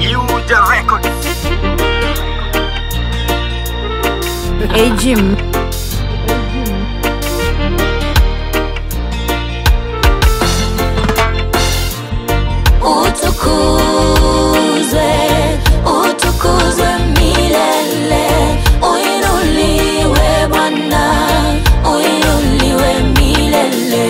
Yuja Records. AG utukuzwe utukuzwe milele uinuliwe bwana uinuliwe milele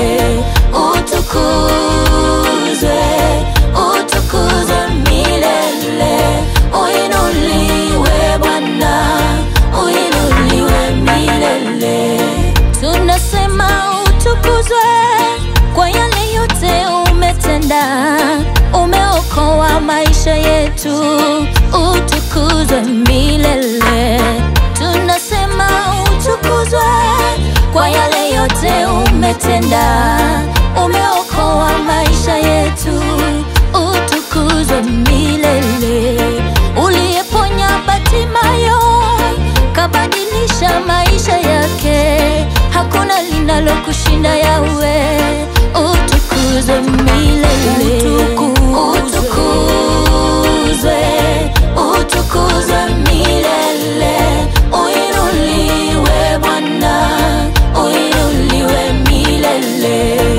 utukuzwe utukuzwe milele uinuliwe bwana uinuliwe milele tunasema utukuzwe kwa yale yote umetenda umeokoa maisha yetu utukuzwe milele tunasema utukuzwe kwa yale yote umetenda umeokoa maisha yetu utukuzwe milele uliyeponya batimayo kabadilisha maisha yake hakuna linalokushinda yawe utukuzwe milele utukuzwe utukuzwe milele uinuliwe bwana uinuliwe milele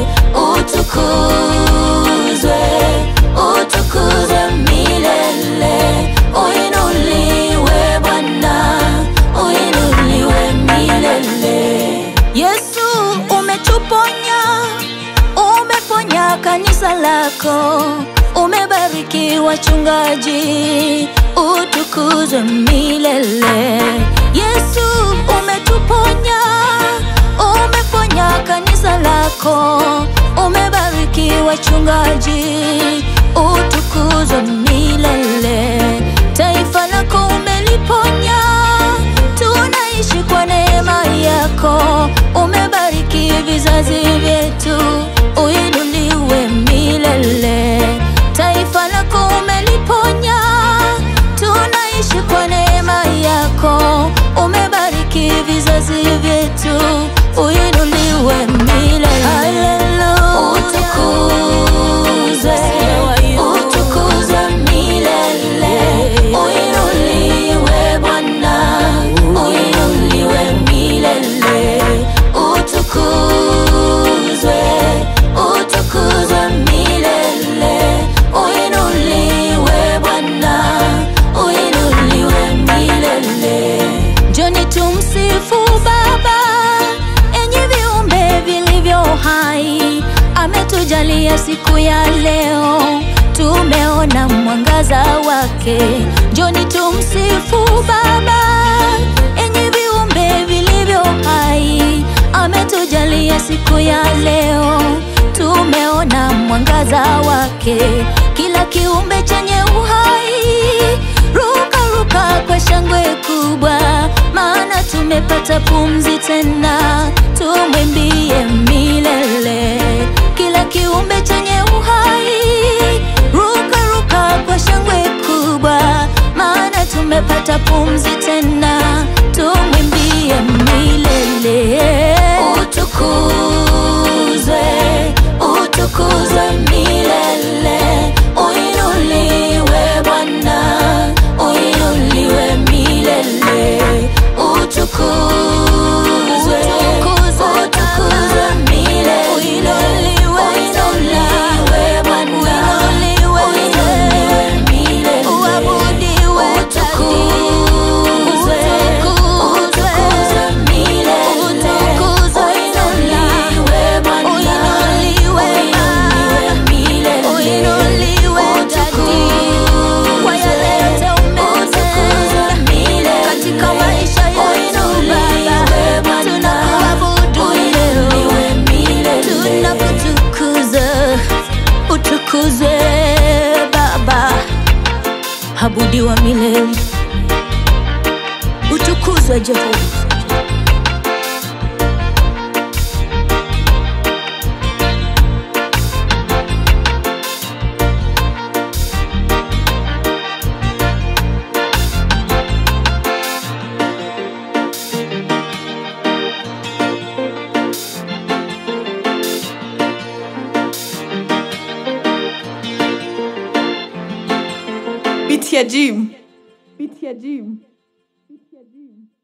utukuzwe utukuzwe milele uinuliwe bwana uinuliwe milele yesu umetuponya umeponya kanisa lako umebariki wachungaji utukuzwe milele yesu umetuponya umeponya kanisa lako umebariki wachungaji utukuzwe milele taifa lako umeliponya tunaishi kwa neema yako umebariki vizazi vyetu uinuliwe milele taifa lako umeliponya tunaishi kwa neema yako umebariki vizazi vyetu uinuliwe milele utukuzwe utukuzwe milele uinuliwe bwana uinuliwe milele utukuzwe utukuzwe milele uinuliwe bwana uinuliwe milele njoni tumsifu baba enyi viumbe vilivyo hai ametujalia siku ya leo tumeona mwangaza wake njoni tumsifu baba enyi viumbe vilivyo hai ametujalia siku ya leo tumeona mwangaza wake kila kiumbe chenye uhai ruka ruka kwa shangwe kubwa maana tumepata pumzi tena tumwimbie milele kila kiumbe chenye uhai ruka ruka kwa shangwe kubwa maana tumepata pumzi tena tumwimbie milele utukuzwe utukuzwe milele uinuliwe bwana uinuliwe milele utukuzwe utukuzwe milele uinuliwe bwana uinuliwe milele uabudiwe utukuzwe utukuzwe milele uinuliwe bwana uinuliwe milele uinuliwe kwa yale yote umetenda katika maisha yetu Baba, tunakuabudu leo, tunakutukuza, utukuzwe Baba, abudiwa milele, utukuzwe Jehova. Biti ya gym. Biti ya gym. Biti ya gym.